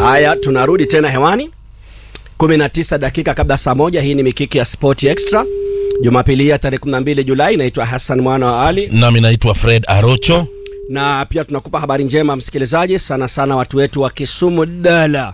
Haya, tunarudi tena hewani 19 dakika kabla saa moja. Hii ni mikiki ya Sport Extra Jumapili ya tarehe 12 Julai. Naitwa Hassan mwana wa Ali nami naitwa Fred Arocho. na pia tunakupa habari njema msikilizaji, sana sana watu wetu wa Kisumu dala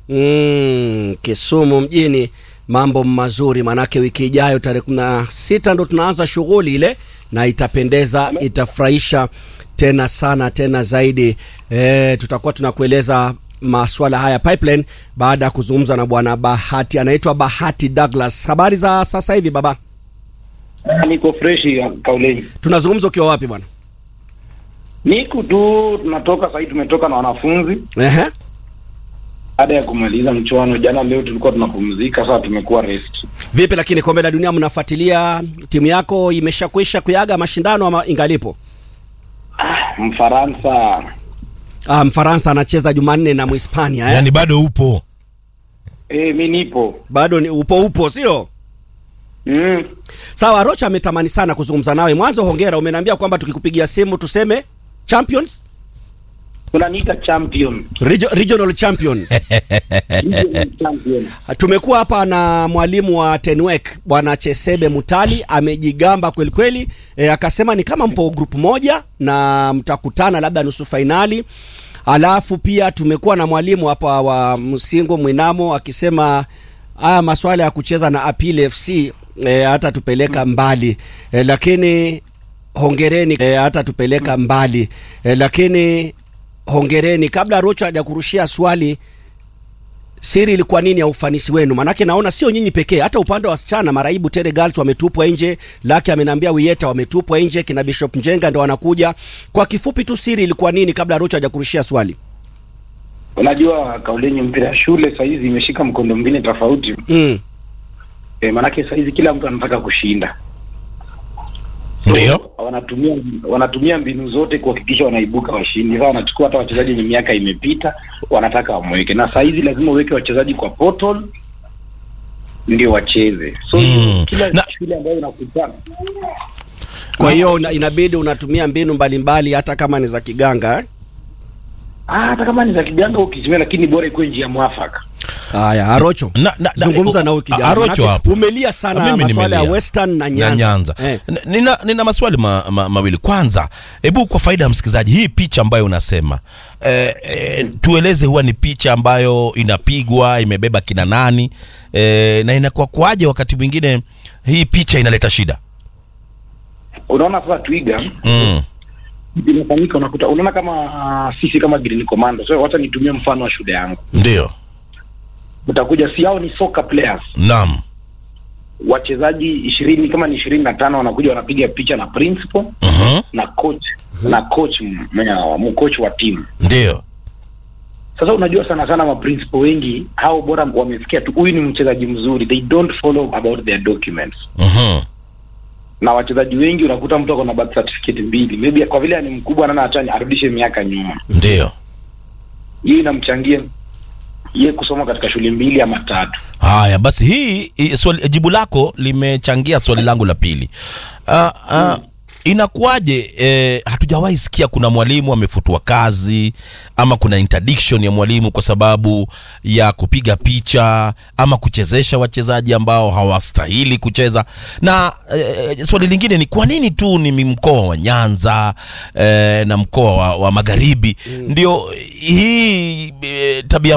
mm, Kisumu mjini, mambo mazuri, manake wiki ijayo tarehe 16 ndo tunaanza shughuli ile, na itapendeza, itafurahisha tena sana tena zaidi. E, tutakuwa tunakueleza maswala haya pipeline baada ya kuzungumza na bwana Bahati, anaitwa Bahati Douglas. Habari za sasa hivi baba? Niko freshi kauleni, Tunazungumza ukiwa wapi bwana? niko tu tunatoka sahii, tumetoka na wanafunzi Ehe. baada ya kumaliza mchuano jana. Leo tulikuwa tunapumzika, sasa tumekuwa rest. Vipi lakini kombe la dunia mnafuatilia? Timu yako imeshakwisha kuyaga mashindano ama ingalipo? Ah, Mfaransa Ah, Mfaransa anacheza Jumanne na Mhispania eh? Yaani bado upo eh, mi nipo Bado ni upo upo, sio mm. sawa? Rocha ametamani sana kuzungumza nawe. Mwanzo hongera, umeniambia kwamba tukikupigia simu tuseme champions Unaniita champion Regio, regional champion. champion. Tumekuwa hapa na mwalimu wa Tenwek bwana Chesebe Mutali, amejigamba kweli kweli. E, akasema ni kama mpo group moja na mtakutana labda nusu fainali. Alafu pia tumekuwa na mwalimu hapa wa Msingo Mwinamo akisema haya maswala ya kucheza na Apil FC e, hata tupeleka mbali e, lakini hongereni e, hata tupeleka mbali e, lakini hongereni. Kabla Rocho hajakurushia swali siri ilikuwa nini ya ufanisi wenu? Maanake naona sio nyinyi pekee, hata upande wa wasichana maraibu Tere Girls wametupwa nje, Laki ameniambia Wieta wametupwa nje, kina Bishop Njenga ndo wanakuja. Kwa kifupi tu, siri ilikuwa nini kabla Rocho hajakurushia swali? Unajua kauleni, mpira ya shule sahizi imeshika mkondo mwingine tofauti Mm. eh, maanake sahizi kila mtu anataka kushinda, ndio wanatumia wanatumia mbinu zote kuhakikisha wanaibuka washindi. Sasa wanachukua hata wachezaji wenye miaka imepita, wanataka wamweke, na saa hizi lazima uweke wachezaji kwa portal ndio wacheze. So Mm. kila Na- shule ambayo unakutana Kwa hiyo una- inabidi unatumia mbinu mbalimbali hata kama ni za kiganga eh? ah, hata kama ni za kiganga ukitumia, lakini bora ikuwe njia mwafaka. Haya, Arocho Na- na- na- zungumza na o- huyu kijana. Arocho Manake hapo. Umelia sana Mimi masuala ya nimelia. Western na na Nyanza. Nyanza. Eh. N- Nina, nina maswali ma, ma, mawili. Kwanza, hebu kwa faida ya msikilizaji, hii picha ambayo unasema eh, eh, tueleze, huwa ni picha ambayo inapigwa imebeba kina nani eh, na inakuwa kwaje wakati mwingine hii picha inaleta shida? Unaona sasa twiga Mm. inafanyika, unakuta unaona kama ah, sisi kama Green Commando. So wacha nitumie mfano wa shule yangu, Ndio, utakuja si hao ni soccer players naam, wachezaji ishirini kama ni ishirini na tano wanakuja wanapiga picha na principal Mhm. na coach na coach mcoach wa timu. ndio, Sasa unajua sana sana ma principal wengi hao bora wamesikia tu huyu ni mchezaji mzuri, they don't follow about their documents. Mhm. Na wachezaji wengi unakuta mtu ako na birth certificate mbili, maybe kwa vile ni mkubwa nana achani arudishe miaka nyuma, ndio. hiyo inamchangia ye kusoma katika shule mbili ama tatu. Haya basi, hii hii swali, jibu lako limechangia swali langu la pili. Uh, uh, inakuwaje eh, hatujawahi sikia kuna mwalimu amefutwa kazi ama kuna interdiction ya mwalimu kwa sababu ya kupiga picha ama kuchezesha wachezaji ambao hawastahili kucheza. Na eh, swali lingine ni kwa nini tu ni mkoa wa Nyanza eh, na mkoa wa, wa Magharibi ndio hii eh, tabia